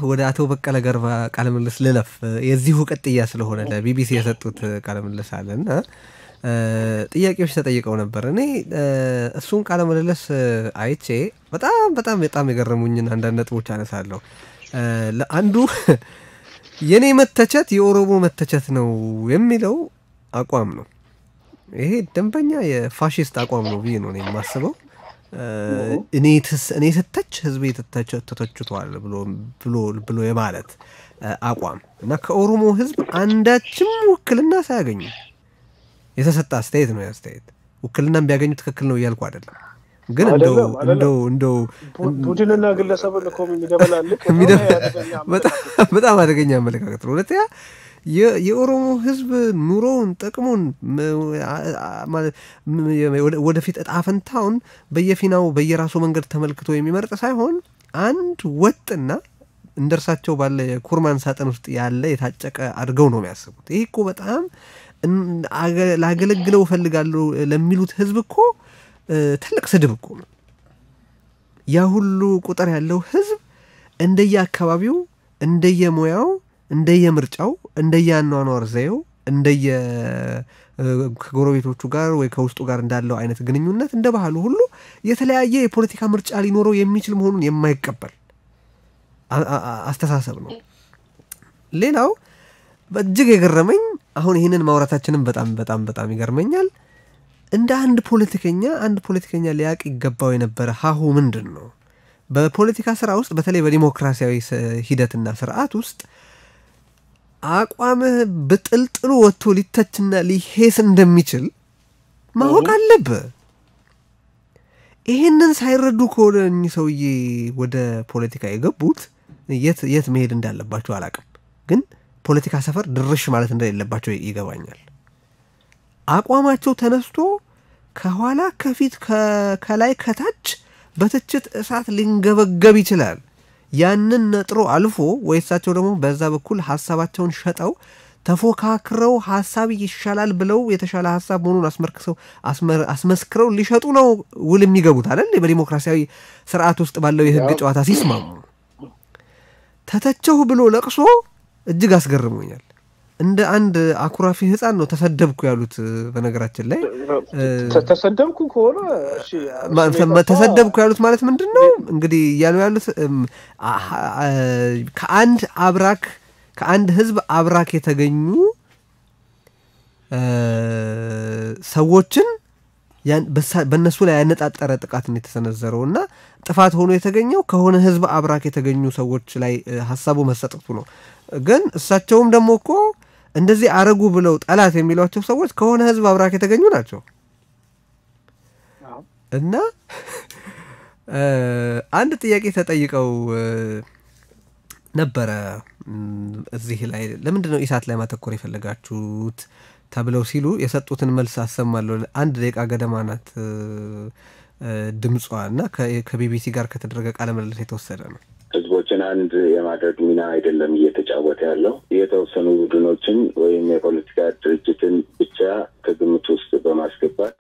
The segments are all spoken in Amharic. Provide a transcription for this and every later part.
ወደ አቶ በቀለ ገርባ ቃለምልስ ልለፍ። የዚሁ ቅጥያ ስለሆነ ለቢቢሲ የሰጡት ቃለምልስ አለ እና ጥያቄዎች ተጠይቀው ነበር። እኔ እሱን ቃለምልልስ አይቼ በጣም በጣም በጣም የገረሙኝን አንዳንድ ነጥቦች አነሳለሁ። አንዱ የእኔ መተቸት የኦሮሞ መተቸት ነው የሚለው አቋም ነው። ይሄ ደንበኛ የፋሽስት አቋም ነው ብዬ ነው እኔ የማስበው። እኔ ስተች ህዝቤ ተተችቷል ብሎ የማለት አቋም እና ከኦሮሞ ህዝብ አንዳችም ውክልና ሳያገኙ የተሰጠ አስተያየት ነው። አስተያየት ውክልናም ቢያገኙ ትክክል ነው እያልኩ አይደለም፣ ግን እንደው እንደው እንደው ቡድንና ግለሰብን እኮ የሚደበላልቅ በጣም አደገኛ አመለካከት ነው። ሁለተኛ የኦሮሞ ህዝብ ኑሮውን ጥቅሙን ወደፊት እጣ ፈንታውን በየፊናው በየራሱ መንገድ ተመልክቶ የሚመርጥ ሳይሆን አንድ ወጥና እንደ እርሳቸው ባለ የኩርማን ሳጥን ውስጥ ያለ የታጨቀ አድርገው ነው የሚያስቡት። ይህ እኮ በጣም ላገለግለው እፈልጋለሁ ለሚሉት ህዝብ እኮ ትልቅ ስድብ እኮ ነው። ያ ሁሉ ቁጥር ያለው ህዝብ እንደየ አካባቢው እንደየሙያው እንደየምርጫው እንደየአኗኗር ዘዬው እንደየ ከጎረቤቶቹ ጋር ወይ ከውስጡ ጋር እንዳለው አይነት ግንኙነት እንደ ባህሉ ሁሉ የተለያየ የፖለቲካ ምርጫ ሊኖረው የሚችል መሆኑን የማይቀበል አስተሳሰብ ነው። ሌላው እጅግ የገረመኝ አሁን ይህንን ማውራታችንም በጣም በጣም በጣም ይገርመኛል። እንደ አንድ ፖለቲከኛ አንድ ፖለቲከኛ ሊያቅ ይገባው የነበረ ሀሁ ምንድን ነው? በፖለቲካ ስራ ውስጥ በተለይ በዲሞክራሲያዊ ሂደትና ስርዓት ውስጥ አቋምህ ብጥልጥሉ ወጥቶ ሊተችና ሊሄስ እንደሚችል ማወቅ አለብህ። ይህንን ሳይረዱ ከሆነ እኚህ ሰውዬ ወደ ፖለቲካ የገቡት የት የት መሄድ እንዳለባቸው አላቅም፣ ግን ፖለቲካ ሰፈር ድርሽ ማለት እንደሌለባቸው ይገባኛል። አቋማቸው ተነስቶ ከኋላ ከፊት ከላይ ከታች በትችት እሳት ሊንገበገብ ይችላል። ያንን ነጥሮ አልፎ ወይ እሳቸው ደግሞ በዛ በኩል ሀሳባቸውን ሸጠው ተፎካክረው ሀሳብ ይሻላል ብለው የተሻለ ሀሳብ መሆኑን አስመርክሰው አስመስክረው ሊሸጡ ነው ውል የሚገቡት አይደል? በዲሞክራሲያዊ ስርዓት ውስጥ ባለው የህግ ጨዋታ ሲስማሙ ተተቸሁ ብሎ ለቅሶ እጅግ አስገርሞኛል። እንደ አንድ አኩራፊ ህፃን ነው ተሰደብኩ ያሉት። በነገራችን ላይ ተሰደብኩ ከሆነ ተሰደብኩ ያሉት ማለት ምንድን ነው እንግዲህ እያሉ ያሉት ከአንድ አብራክ ከአንድ ህዝብ አብራክ የተገኙ ሰዎችን በእነሱ ላይ ያነጣጠረ ጥቃት ነው የተሰነዘረው እና ጥፋት ሆኖ የተገኘው ከሆነ ህዝብ አብራክ የተገኙ ሰዎች ላይ ሀሳቡ መሰጠቱ ነው። ግን እሳቸውም ደግሞ እኮ እንደዚህ አረጉ ብለው ጠላት የሚሏቸው ሰዎች ከሆነ ህዝብ አብራክ የተገኙ ናቸው እና አንድ ጥያቄ ተጠይቀው ነበረ እዚህ ላይ ለምንድን ነው ኢሳት ላይ ማተኮር የፈለጋችሁት ተብለው ሲሉ የሰጡትን መልስ አሰማለሁ። አንድ ደቂቃ ገደማ ናት ድምጿ እና ከቢቢሲ ጋር ከተደረገ ቃለ ምልልስ የተወሰደ ነው። ህዝቦችን አንድ የማድረግ ሚና አይደለም እየተጫወተ ያለው የተወሰኑ ቡድኖችን ወይም የፖለቲካ ድርጅትን ብቻ ከግምት ውስጥ በማስገባት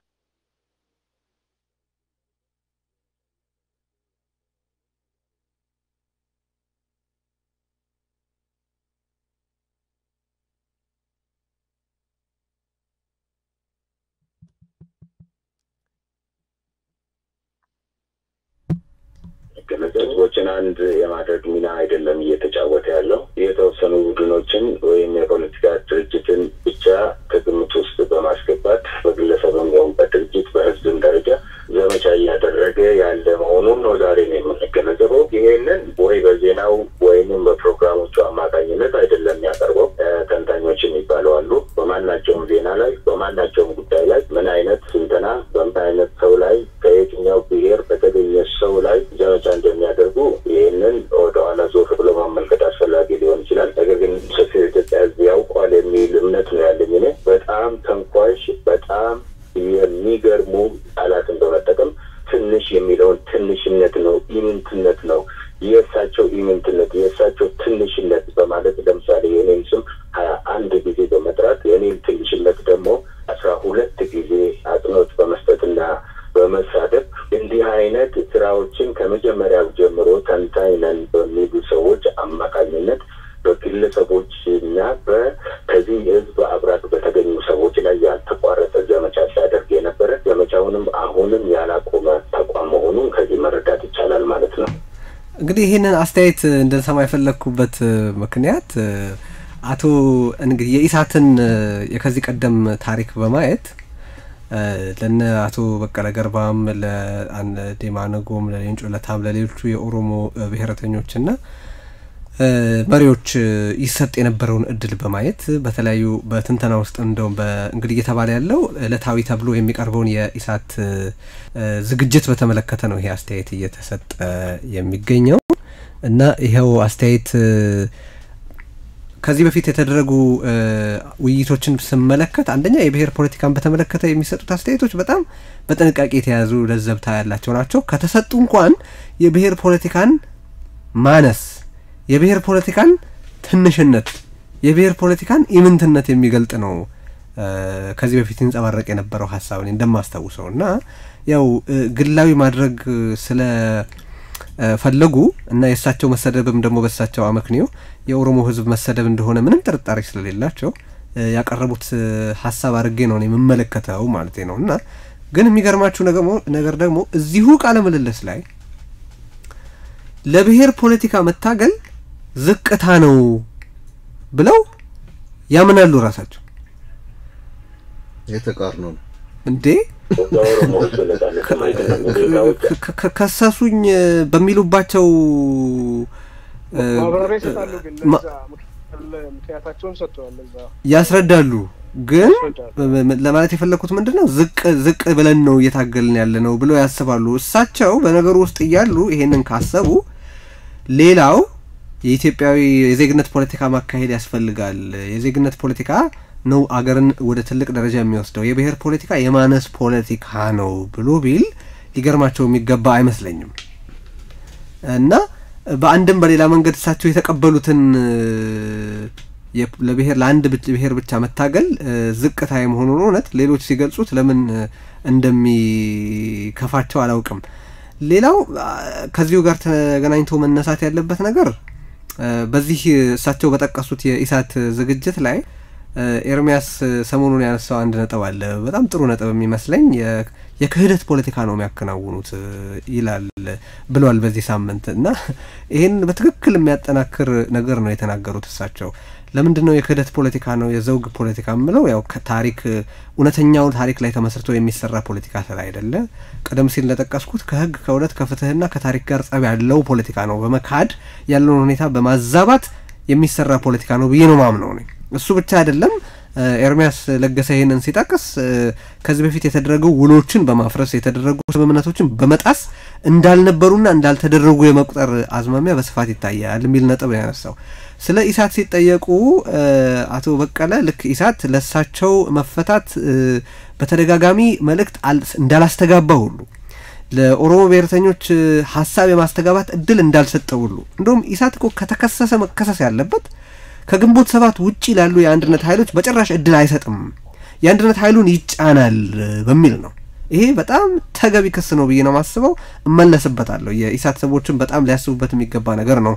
ህዝቦችን አንድ የማድረግ ሚና አይደለም እየተጫወተ ያለው የተወሰኑ ቡድኖችን ወይም የፖለቲካ ድርጅትን ብቻ ከግምት ውስጥ በማስገባት በግለሰብም ሆነ በድርጅት በህዝብም ደረጃ ዘመቻ እያደረገ ያለ መሆኑን ነው ዛሬ ነው የምንገነዘበው። ይሄንን ወይ በዜናው ወይንም በፕሮግራሞቹ አማካኝነት አይደለም የሚያቀርበው። ተንታኞች የሚባሉ አሉ። በማናቸውም ዜና ላይ በማናቸውም ጉዳይ ላይ ምን አይነት ስንተና በምን አይነት ሰው ላይ ከየትኛው ብሔር በተገኘ ሰው ላይ ዘመቻ እንደሚያደርጉ ይህንን ወደኋላ ዞር ብሎ ማመልከት አስፈላጊ ሊሆን ይችላል። ነገር ግን ሰፊው የኢትዮጵያ ህዝብ ያውቋል የሚል እምነት ነው ያለኝ። እኔ በጣም ተንኳሽ፣ በጣም የሚገርሙ ቃላትን በመጠቀም ትንሽ የሚለውን ትንሽነት ነው፣ ኢምንትነት ነው፣ የእሳቸው ኢምንትነት፣ የእሳቸው ትንሽነት በማለት ለምሳሌ የኔን ስም ሀያ አንድ ጊዜ በመጥራት የኔን ትንሽነት ደግሞ አስራ ሁለት ጊዜ አጽንኦት በመስጠትና በመሳደብ እንዲህ አይነት ስራዎችን ከመጀመሪያው ጀምሮ ተንታኝ ነን በሚሉ ሰዎች አማካኝ እንግዲህ ይህንን አስተያየት እንድንሰማ የፈለግኩበት ምክንያት አቶ እንግዲህ የኢሳትን የከዚህ ቀደም ታሪክ በማየት ለነ አቶ በቀለ ገርባም ለዴማ ነጎም ለሌንጮ ለታም ለሌሎቹ የኦሮሞ ብሔረተኞችና መሪዎች ይሰጥ የነበረውን እድል በማየት በተለያዩ በትንተና ውስጥ እንደውም እንግዲህ እየተባለ ያለው እለታዊ ተብሎ የሚቀርበውን የኢሳት ዝግጅት በተመለከተ ነው ይሄ አስተያየት እየተሰጠ የሚገኘው እና ይኸው አስተያየት ከዚህ በፊት የተደረጉ ውይይቶችን ስመለከት አንደኛ የብሔር ፖለቲካን በተመለከተ የሚሰጡት አስተያየቶች በጣም በጥንቃቄ የተያዙ ለዘብታ ያላቸው ናቸው። ከተሰጡ እንኳን የብሔር ፖለቲካን ማነስ፣ የብሔር ፖለቲካን ትንሽነት፣ የብሔር ፖለቲካን ኢምንትነት የሚገልጥ ነው ከዚህ በፊት ይንጸባረቅ የነበረው ሀሳብ እንደማስታውሰው እና ያው ግላዊ ማድረግ ስለ ፈለጉ እና የእሳቸው መሰደብም ደግሞ በእሳቸው አመክንዮ የኦሮሞ ሕዝብ መሰደብ እንደሆነ ምንም ጥርጣሬ ስለሌላቸው ያቀረቡት ሀሳብ አድርጌ ነው የምመለከተው ማለት ነው። እና ግን የሚገርማችሁ ነገር ደግሞ እዚሁ ቃለ ምልልስ ላይ ለብሔር ፖለቲካ መታገል ዝቅታ ነው ብለው ያምናሉ ራሳቸው። የተቃርኖ ነው እንዴ ከሰሱኝ በሚሉባቸው ማብራሪያ ይሰጣሉ። ግን ለዛ ምክንያታቸውን ሰጥተዋል። ለዛ ያስረዳሉ። ግን ለማለት የፈለግኩት ምንድን ነው ዝቅ ዝቅ ብለን ነው እየታገልን ያለ ነው ብለው ያስባሉ። እሳቸው በነገሩ ውስጥ እያሉ ይሄንን ካሰቡ ሌላው የኢትዮጵያዊ የዜግነት ፖለቲካ ማካሄድ ያስፈልጋል። የዜግነት ፖለቲካ ነው አገርን ወደ ትልቅ ደረጃ የሚወስደው። የብሔር ፖለቲካ የማነስ ፖለቲካ ነው ብሎ ቢል ሊገርማቸው የሚገባ አይመስለኝም። እና በአንድም በሌላ መንገድ እሳቸው የተቀበሉትን ለብሔር ለአንድ ብሔር ብቻ መታገል ዝቅታ የመሆኑን እውነት ሌሎች ሲገልጹት ለምን እንደሚከፋቸው አላውቅም። ሌላው ከዚሁ ጋር ተገናኝቶ መነሳት ያለበት ነገር በዚህ እሳቸው በጠቀሱት የኢሳት ዝግጅት ላይ ኤርሚያስ ሰሞኑን ያነሳው አንድ ነጥብ አለ። በጣም ጥሩ ነጥብ የሚመስለኝ የክህደት ፖለቲካ ነው የሚያከናውኑት ይላል ብለዋል በዚህ ሳምንት እና ይህን በትክክል የሚያጠናክር ነገር ነው የተናገሩት እሳቸው። ለምንድን ነው የክህደት ፖለቲካ ነው የዘውግ ፖለቲካ የምለው? ያው ታሪክ እውነተኛው ታሪክ ላይ ተመስርቶ የሚሰራ ፖለቲካ ስለ አይደለ ቀደም ሲል እንደጠቀስኩት ከህግ ከእውነት ከፍትህና ከታሪክ ጋር ጸብ ያለው ፖለቲካ ነው። በመካድ ያለውን ሁኔታ በማዛባት የሚሰራ ፖለቲካ ነው ብዬ ነው ማምነው ነኝ። እሱ ብቻ አይደለም። ኤርሚያስ ለገሰ ይህንን ሲጠቅስ ከዚህ በፊት የተደረጉ ውሎችን በማፍረስ የተደረጉ ስምምነቶችን በመጣስ እንዳልነበሩና እንዳልተደረጉ የመቁጠር አዝማሚያ በስፋት ይታያል የሚል ነጥብ ነው ያነሳው። ስለ ኢሳት ሲጠየቁ አቶ በቀለ ልክ ኢሳት ለሳቸው መፈታት በተደጋጋሚ መልእክት እንዳላስተጋባ ሁሉ ለኦሮሞ ብሔርተኞች ሀሳብ የማስተጋባት እድል እንዳልሰጠ ሁሉ እንዲሁም ኢሳት እኮ ከተከሰሰ መከሰስ ያለበት ከግንቦት ሰባት ውጪ ላሉ የአንድነት ኃይሎች በጭራሽ እድል አይሰጥም፣ የአንድነት ኃይሉን ይጫናል በሚል ነው። ይሄ በጣም ተገቢ ክስ ነው ብዬ ነው ማስበው። እመለስበታለሁ። የኢሳት ሰዎችን በጣም ሊያስቡበት የሚገባ ነገር ነው።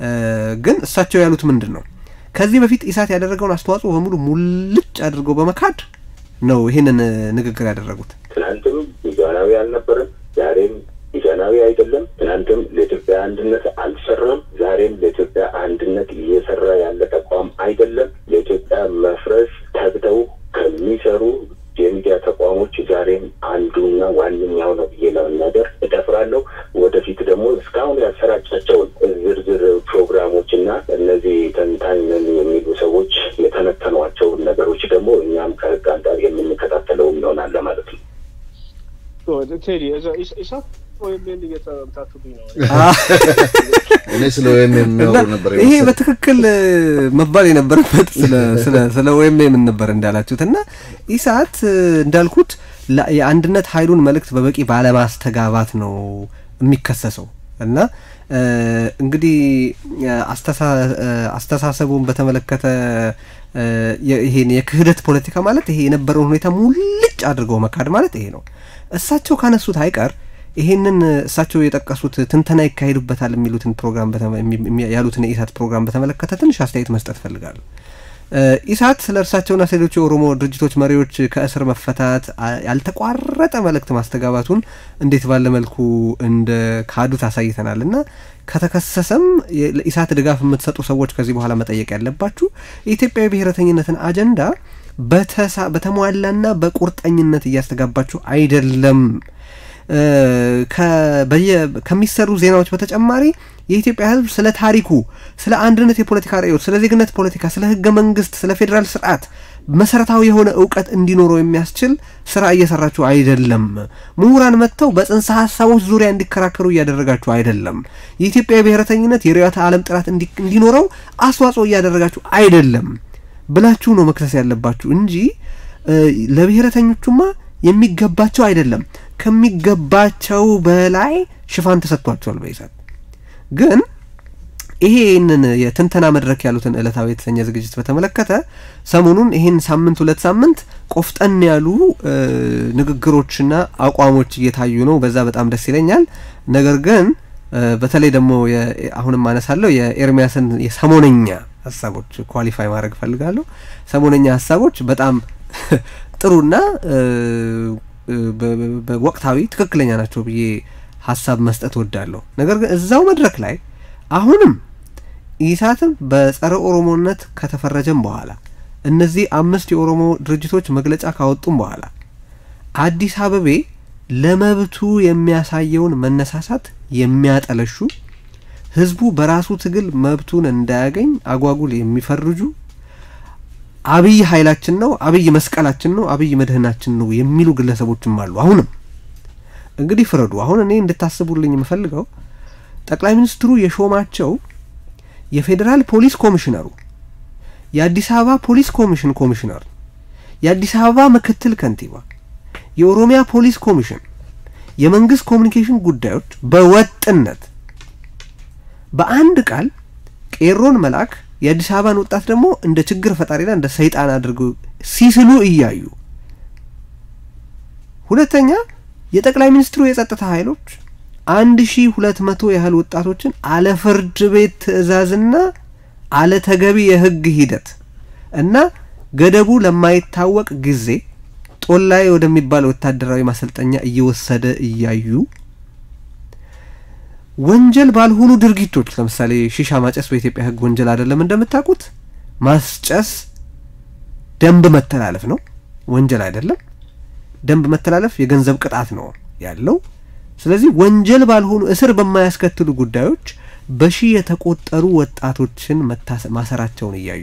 ግን እሳቸው ያሉት ምንድን ነው? ከዚህ በፊት ኢሳት ያደረገውን አስተዋጽኦ በሙሉ ሙልጭ አድርገው በመካድ ነው ይህንን ንግግር ያደረጉት። ትናንትም ሚዛናዊ አልነበረም፣ ዛሬም ሚዛናዊ አይደለም። ትናንትም ለኢትዮጵያ አንድነት አልሰራም፣ ዛሬም ለኢትዮጵያ አንድነት እየሰራ ያለ ተቋም አይደለም። ለኢትዮጵያ መፍረስ ተግተው ከሚሰሩ የሚዲያ ተቋሞች ዛሬም አንዱና ዋነኛው ነው ብዬ ለመናገር እደፍራለሁ። ወደፊት ደግሞ እስካሁን ያሰራጫቸውን ዝርዝር ፕሮግራሞች እና እነዚህ ተንታኝ ነን የሚሉ ሰዎች የተነተኗቸውን ነገሮች ደግሞ እኛም ከህግ አንጻር የምንከታተለው ይሆናል ማለት ነው። ቴዲ ኢሳት ወይም እየተምታቱብኝ ነው። እኔ ስለ ወይም የሚያወሩ ነበር ይሄ በትክክል መባል የነበረበት ስለ ወይም የምን ነበር እንዳላችሁት እና ኢሳት እንዳልኩት የአንድነት ኃይሉን መልእክት በበቂ ባለማስተጋባት ነው የሚከሰሰው እና እንግዲህ አስተሳሰቡን በተመለከተ ይሄን የክህደት ፖለቲካ ማለት ይሄ የነበረውን ሁኔታ ሙልጭ አድርገው መካድ ማለት ይሄ ነው። እሳቸው ካነሱት አይቀር ይሄንን እሳቸው የጠቀሱት ትንተና ይካሄዱበታል የሚሉትን ፕሮግራም ያሉትን የኢሳት ፕሮግራም በተመለከተ ትንሽ አስተያየት መስጠት ፈልጋለሁ። ኢሳት ስለ እርሳቸውና ስለ ሌሎች የኦሮሞ ድርጅቶች መሪዎች ከእስር መፈታት ያልተቋረጠ መልእክት ማስተጋባቱን እንዴት ባለ መልኩ እንደ ካዱት አሳይተናል እና ከተከሰሰም ለኢሳት ድጋፍ የምትሰጡ ሰዎች ከዚህ በኋላ መጠየቅ ያለባችሁ የኢትዮጵያዊ ብሔረተኝነትን አጀንዳ በተሟላና በቁርጠኝነት እያስተጋባችሁ አይደለም። ከሚሰሩ ዜናዎች በተጨማሪ የኢትዮጵያ ሕዝብ ስለ ታሪኩ፣ ስለ አንድነት የፖለቲካ ርዕዮት፣ ስለ ዜግነት ፖለቲካ፣ ስለ ህገ መንግስት፣ ስለ ፌዴራል ስርዓት መሰረታዊ የሆነ እውቀት እንዲኖረው የሚያስችል ስራ እየሰራችሁ አይደለም። ምሁራን መጥተው በጽንሰ ሀሳቦች ዙሪያ እንዲከራከሩ እያደረጋችሁ አይደለም። የኢትዮጵያ ብሔረተኝነት የርዕዮተ ዓለም ጥራት እንዲኖረው አስተዋጽኦ እያደረጋችሁ አይደለም ብላችሁ ነው መክሰስ ያለባችሁ እንጂ ለብሔረተኞቹማ የሚገባቸው አይደለም። ከሚገባቸው በላይ ሽፋን ተሰጥቷቸዋል በኢሳት ግን ይሄንን የትንተና መድረክ ያሉትን ዕለታዊ የተሰኘ ዝግጅት በተመለከተ ሰሞኑን ይህን ሳምንት ሁለት ሳምንት ቆፍጠን ያሉ ንግግሮችና አቋሞች እየታዩ ነው። በዛ በጣም ደስ ይለኛል። ነገር ግን በተለይ ደግሞ አሁንም አነሳለሁ የኤርሚያስን የሰሞነኛ ሀሳቦች ኳሊፋይ ማድረግ እፈልጋለሁ። ሰሞነኛ ሀሳቦች በጣም ጥሩና በወቅታዊ ትክክለኛ ናቸው ብዬ ሀሳብ መስጠት ወዳለሁ። ነገር ግን እዛው መድረክ ላይ አሁንም ኢሳትም በጸረ ኦሮሞነት ከተፈረጀም በኋላ እነዚህ አምስት የኦሮሞ ድርጅቶች መግለጫ ካወጡም በኋላ አዲስ አበቤ ለመብቱ የሚያሳየውን መነሳሳት የሚያጠለሹ ህዝቡ በራሱ ትግል መብቱን እንዳያገኝ አጓጉል የሚፈርጁ አብይ ኃይላችን ነው፣ አብይ መስቀላችን ነው፣ አብይ መድህናችን ነው የሚሉ ግለሰቦችም አሉ። አሁንም እንግዲህ ፍረዱ። አሁን እኔ እንድታስቡልኝ የምፈልገው ጠቅላይ ሚኒስትሩ የሾማቸው የፌዴራል ፖሊስ ኮሚሽነሩ፣ የአዲስ አበባ ፖሊስ ኮሚሽን ኮሚሽነር፣ የአዲስ አበባ ምክትል ከንቲባ፣ የኦሮሚያ ፖሊስ ኮሚሽን፣ የመንግስት ኮሚኒኬሽን ጉዳዮች በወጥነት በአንድ ቃል ቄሮን መልአክ የአዲስ አበባን ወጣት ደግሞ እንደ ችግር ፈጣሪና እንደ ሰይጣን አድርገው ሲስሉ እያዩ፣ ሁለተኛ የጠቅላይ ሚኒስትሩ የጸጥታ ኃይሎች አንድ ሺ ሁለት መቶ ያህል ወጣቶችን አለ ፍርድ ቤት ትዕዛዝና አለ ተገቢ የህግ ሂደት እና ገደቡ ለማይታወቅ ጊዜ ጦላይ ወደሚባል ወታደራዊ ማሰልጠኛ እየወሰደ እያዩ ወንጀል ባልሆኑ ድርጊቶች ለምሳሌ ሺሻ ማጨስ በኢትዮጵያ ህግ ወንጀል አይደለም እንደምታውቁት። ማስጨስ ደንብ መተላለፍ ነው፣ ወንጀል አይደለም። ደንብ መተላለፍ የገንዘብ ቅጣት ነው ያለው። ስለዚህ ወንጀል ባልሆኑ እስር በማያስከትሉ ጉዳዮች በሺህ የተቆጠሩ ወጣቶችን ማሰራቸውን እያዩ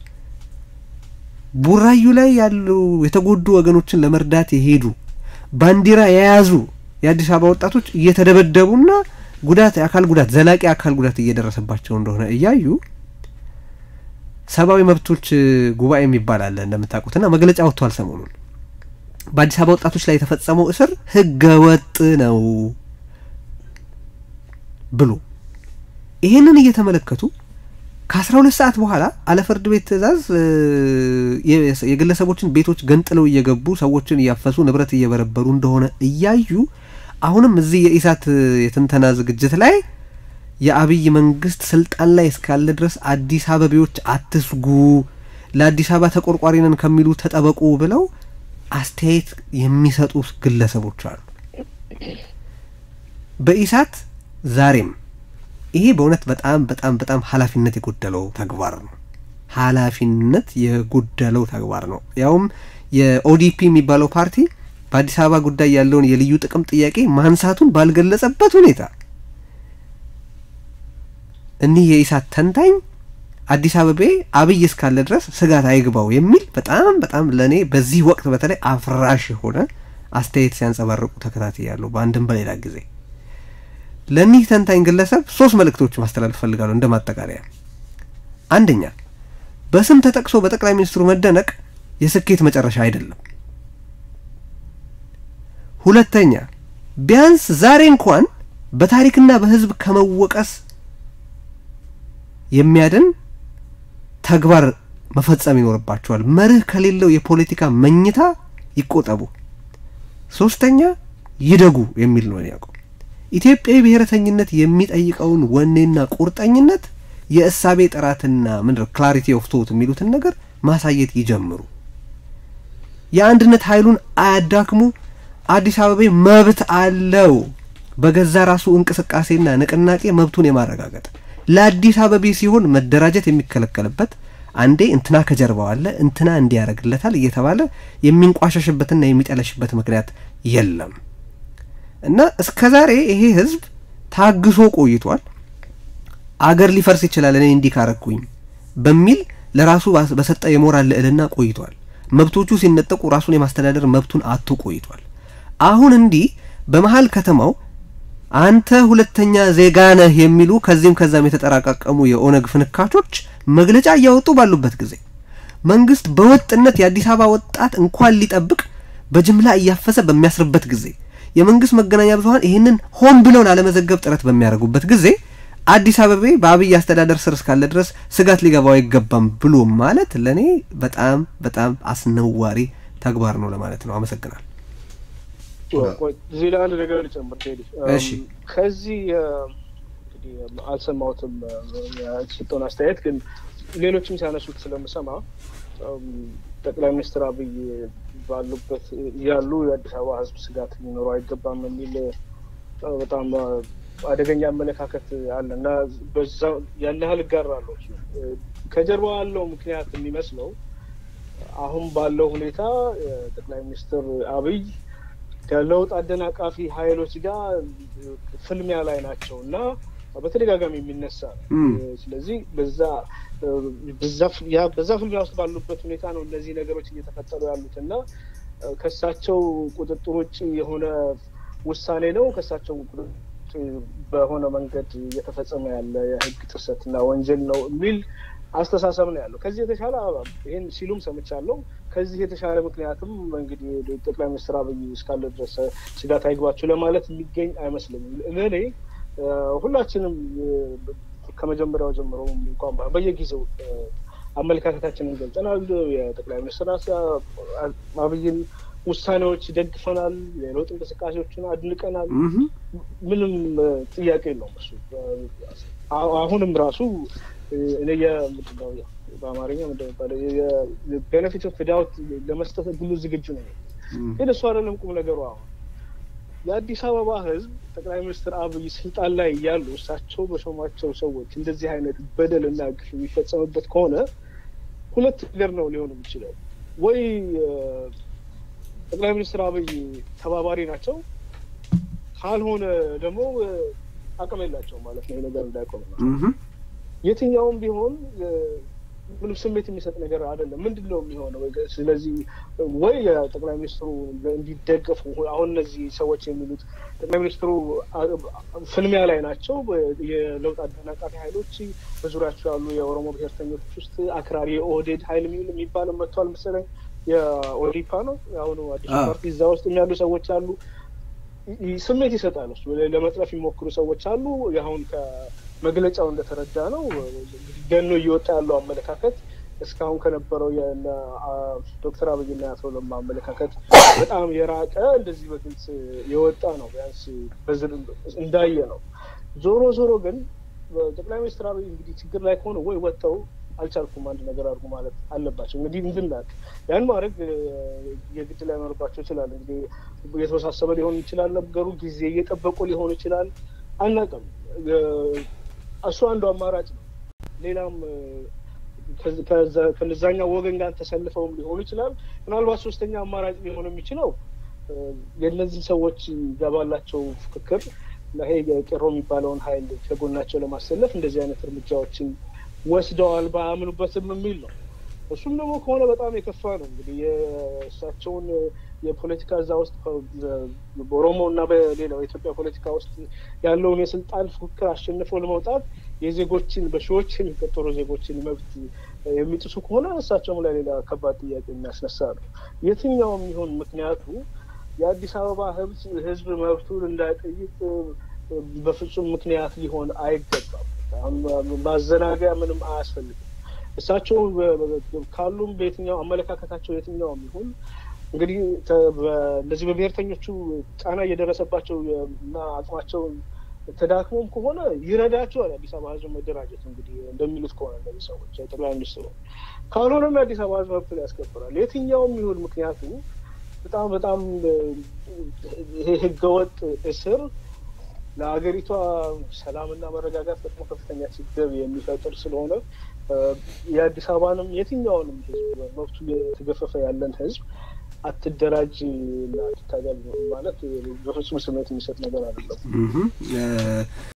ቡራዩ ላይ ያሉ የተጎዱ ወገኖችን ለመርዳት የሄዱ ባንዲራ የያዙ የአዲስ አበባ ወጣቶች እየተደበደቡና ጉዳት የአካል ጉዳት ዘላቂ አካል ጉዳት እየደረሰባቸው እንደሆነ እያዩ ሰብአዊ መብቶች ጉባኤ የሚባል አለ እንደምታውቁትና መግለጫ ወጥቷል ሰሞኑን በአዲስ አበባ ወጣቶች ላይ የተፈጸመው እስር ህገ ወጥ ነው ብሎ ይሄንን እየተመለከቱ ከአስራ ሁለት ሰዓት በኋላ አለፍርድ ቤት ትዕዛዝ የግለሰቦችን ቤቶች ገንጥለው እየገቡ ሰዎችን እያፈሱ ንብረት እየበረበሩ እንደሆነ እያዩ አሁንም እዚህ የኢሳት የትንተና ዝግጅት ላይ የአብይ መንግስት ስልጣን ላይ እስካለ ድረስ አዲስ አበቤዎች አትስጉ፣ ለአዲስ አበባ ተቆርቋሪ ነን ከሚሉ ተጠበቁ ብለው አስተያየት የሚሰጡ ግለሰቦች አሉ። በኢሳት ዛሬም ይሄ በእውነት በጣም በጣም በጣም ኃላፊነት የጎደለው ተግባር ነው። ኃላፊነት የጎደለው ተግባር ነው። ያውም የኦዲፒ የሚባለው ፓርቲ በአዲስ አበባ ጉዳይ ያለውን የልዩ ጥቅም ጥያቄ ማንሳቱን ባልገለጸበት ሁኔታ እኒህ የኢሳት ተንታኝ አዲስ አበቤ አብይ እስካለ ድረስ ስጋት አይግባው የሚል በጣም በጣም ለእኔ በዚህ ወቅት በተለይ አፍራሽ የሆነ አስተያየት ሲያንጸባርቁ ተከታትያለሁ በአንድም በሌላ ጊዜ። ለእኒህ ተንታኝ ግለሰብ ሶስት መልእክቶች ማስተላለፍ ፈልጋለሁ እንደ ማጠቃለያ። አንደኛ በስም ተጠቅሶ በጠቅላይ ሚኒስትሩ መደነቅ የስኬት መጨረሻ አይደለም። ሁለተኛ ቢያንስ ዛሬ እንኳን በታሪክና በሕዝብ ከመወቀስ የሚያድን ተግባር መፈጸም ይኖርባቸዋል። መርህ ከሌለው የፖለቲካ መኝታ ይቆጠቡ። ሶስተኛ ይደጉ የሚል ነው ያውቀው ኢትዮጵያዊ ብሔረተኝነት የሚጠይቀውን ወኔና ቁርጠኝነት የእሳቤ ጥራትና ምንድነው ክላሪቲ ኦፍ ቶት የሚሉትን ነገር ማሳየት ይጀምሩ። የአንድነት ኃይሉን አያዳክሙ። አዲስ አበቤ መብት አለው በገዛ ራሱ እንቅስቃሴና ንቅናቄ መብቱን የማረጋገጥ ለአዲስ አበቤ ሲሆን መደራጀት የሚከለከልበት አንዴ እንትና ከጀርባው አለ እንትና እንዲያደርግለታል እየተባለ የሚንቋሸሽበትና የሚጠለሽበት ምክንያት የለም እና እስከ ዛሬ ይሄ ህዝብ ታግሶ ቆይቷል። አገር ሊፈርስ ይችላል እኔ እንዲህ ካረኩኝ በሚል ለራሱ በሰጠ የሞራል ልዕልና ቆይቷል። መብቶቹ ሲነጠቁ ራሱን የማስተዳደር መብቱን አቶ ቆይቷል። አሁን እንዲህ በመሀል ከተማው አንተ ሁለተኛ ዜጋ ነህ የሚሉ ከዚህም ከዛም የተጠራቃቀሙ የኦነግ ፍንካቾች መግለጫ እያወጡ ባሉበት ጊዜ መንግስት በወጥነት የአዲስ አበባ ወጣት እንኳን ሊጠብቅ በጅምላ እያፈሰ በሚያስርበት ጊዜ የመንግስት መገናኛ ብዙኃን ይህንን ሆን ብለው ላለመዘገብ ጥረት በሚያደርጉበት ጊዜ አዲስ አበቤ በአብይ አስተዳደር ስር እስካለ ድረስ ስጋት ሊገባው አይገባም ብሎ ማለት ለእኔ በጣም በጣም አስነዋሪ ተግባር ነው ለማለት ነው። አመሰግናል። እዚህ ላይ አንድ ነገር ልጨምር ቴዲ። እሺ። ከዚህ እንግዲህ አልሰማሁትም የተሰጠውን አስተያየት፣ ግን ሌሎችም ሲያነሱት ስለምሰማ ጠቅላይ ሚኒስትር አብይ ባሉበት ያሉ የአዲስ አበባ ሕዝብ ስጋት ሊኖረው አይገባም የሚል በጣም አደገኛ አመለካከት አለ እና በዛ ያን ያህል እጋራለሁ። ከጀርባ ያለው ምክንያት የሚመስለው አሁን ባለው ሁኔታ ጠቅላይ ሚኒስትር አብይ ከለውጥ አደናቃፊ ኃይሎች ጋር ፍልሚያ ላይ ናቸው እና በተደጋጋሚ የሚነሳ ነው። ስለዚህ በዛ በዛ ፍልሚያ ውስጥ ባሉበት ሁኔታ ነው እነዚህ ነገሮች እየተፈጠሩ ያሉት እና ከእሳቸው ቁጥጥር ውጭ የሆነ ውሳኔ ነው ከእሳቸው በሆነ መንገድ እየተፈጸመ ያለ የህግ ጥሰትና ወንጀል ነው የሚል አስተሳሰብ ነው ያለው። ከዚህ የተሻለ ይህን ሲሉም ሰምቻለሁ። ከዚህ የተሻለ ምክንያትም እንግዲህ ጠቅላይ ሚኒስትር አብይ እስካለ ድረስ ስጋት አይግባቸው ለማለት የሚገኝ አይመስለኝም። ለእኔ ሁላችንም ከመጀመሪያው ጀምሮ እንኳን በየጊዜው አመለካከታችንን ገልጸናል። የጠቅላይ ሚኒስትር አብይን ውሳኔዎች ደግፈናል። የለውጥ እንቅስቃሴዎችን አድንቀናል። ምንም ጥያቄ የለውም እሱ አሁንም ራሱ እኔ የምንድነው በአማርኛ እንደሚባለው ቤኔፊት ኦፍ ዳውት ለመስጠት ሁሉ ዝግጁ ነው። ግን እሱ አይደለም ቁም ነገሩ። አሁን የአዲስ አበባ ሕዝብ ጠቅላይ ሚኒስትር አብይ ስልጣን ላይ እያሉ እሳቸው በሾሟቸው ሰዎች እንደዚህ አይነት በደል እና ግፍ የሚፈጸምበት ከሆነ ሁለት ነገር ነው ሊሆን የሚችለው ወይ ጠቅላይ ሚኒስትር አብይ ተባባሪ ናቸው፣ ካልሆነ ደግሞ አቅም የላቸው ማለት ነው። ነገር እንዳይቆም ነው። የትኛውም ቢሆን ምንም ስሜት የሚሰጥ ነገር አይደለም። ምንድን ነው የሚሆነው? ስለዚህ ወይ ጠቅላይ ሚኒስትሩ እንዲደገፉ አሁን እነዚህ ሰዎች የሚሉት ጠቅላይ ሚኒስትሩ ፍልሚያ ላይ ናቸው። የለውጥ አደናቃፊ ኃይሎች በዙሪያቸው ያሉ የኦሮሞ ብሔርተኞች ውስጥ አክራሪ የኦህዴድ ኃይል የሚል የሚባል መጥቷል መሰለኝ የኦዲፓ ነው የአሁኑ አዲሱ ፓርቲ እዛ ውስጥ የሚያሉ ሰዎች አሉ። ስሜት ይሰጣል። እሱ ለመጥለፍ የሚሞክሩ ሰዎች አሉ። አሁን ከመግለጫው እንደተረዳ ነው ገኖ እየወጣ ያለው አመለካከት እስካሁን ከነበረው ዶክተር አብይና አቶ ለማ አመለካከት በጣም የራቀ እንደዚህ በግልጽ የወጣ ነው። ቢያንስ እንዳየ ነው። ዞሮ ዞሮ ግን ጠቅላይ ሚኒስትር አብይ እንግዲህ ችግር ላይ ከሆነ ወይ ወጥተው አልቻልኩም አንድ ነገር አድርጉ ማለት አለባቸው። እንግዲህ እንድናቅ ያን ማድረግ የግድ ላይኖርባቸው ይችላል። እንግዲህ የተወሳሰበ ሊሆን ይችላል ነገሩ፣ ጊዜ እየጠበቁ ሊሆን ይችላል። አናውቅም። እሱ አንዱ አማራጭ ነው። ሌላም ከዛኛው ወገን ጋር ተሰልፈውም ሊሆኑ ይችላል። ምናልባት ሶስተኛ አማራጭ ሊሆን የሚችለው የእነዚህ ሰዎች ገባላቸው ፍክክር ይሄ የቄሮ የሚባለውን ኃይል ከጎናቸው ለማሰለፍ እንደዚህ አይነት እርምጃዎችን ወስደዋል ባያምኑበትም የሚል ነው። እሱም ደግሞ ከሆነ በጣም የከፋ ነው። እንግዲህ የእሳቸውን የፖለቲካ እዛ ውስጥ በኦሮሞ እና በሌላው የኢትዮጵያ ፖለቲካ ውስጥ ያለውን የስልጣን ፉክክር አሸንፈው ለመውጣት የዜጎችን በሺዎች የሚቆጠሩ ዜጎችን መብት የሚጥሱ ከሆነ እሳቸውም ላይ ሌላ ከባድ ጥያቄ የሚያስነሳ ነው። የትኛውም ይሁን ምክንያቱ የአዲስ አበባ ሕዝብ መብቱን እንዳይጠይቅ በፍጹም ምክንያት ሊሆን አይገባም። ማዘናገያ ምንም አያስፈልግም። እሳቸው ካሉም በየትኛው አመለካከታቸው የትኛውም ይሁን እንግዲህ እንደዚህ በብሔርተኞቹ ጫና እየደረሰባቸው እና አቅማቸውን ተዳክሞም ከሆነ ይረዳቸዋል የአዲስ አበባ ህዝብ መደራጀት። እንግዲህ እንደሚሉት ከሆነ እነዚህ ሰዎች ጠቅላይ ሚኒስትሩ ካልሆነም የአዲስ አበባ ህዝብ መብቱን ያስከብራል። የትኛውም ይሁን ምክንያቱ በጣም በጣም ይሄ ህገወጥ እስር ለሀገሪቷ ሰላምና መረጋጋት በጣም ከፍተኛ ችግር የሚፈጥር ስለሆነ የአዲስ አበባንም የትኛውንም ህዝብ መብቱ የተገፈፈ ያለን ህዝብ አትደራጅ እና አትታገል ማለት በፍጹም ስሜት የሚሰጥ ነገር አይደለም።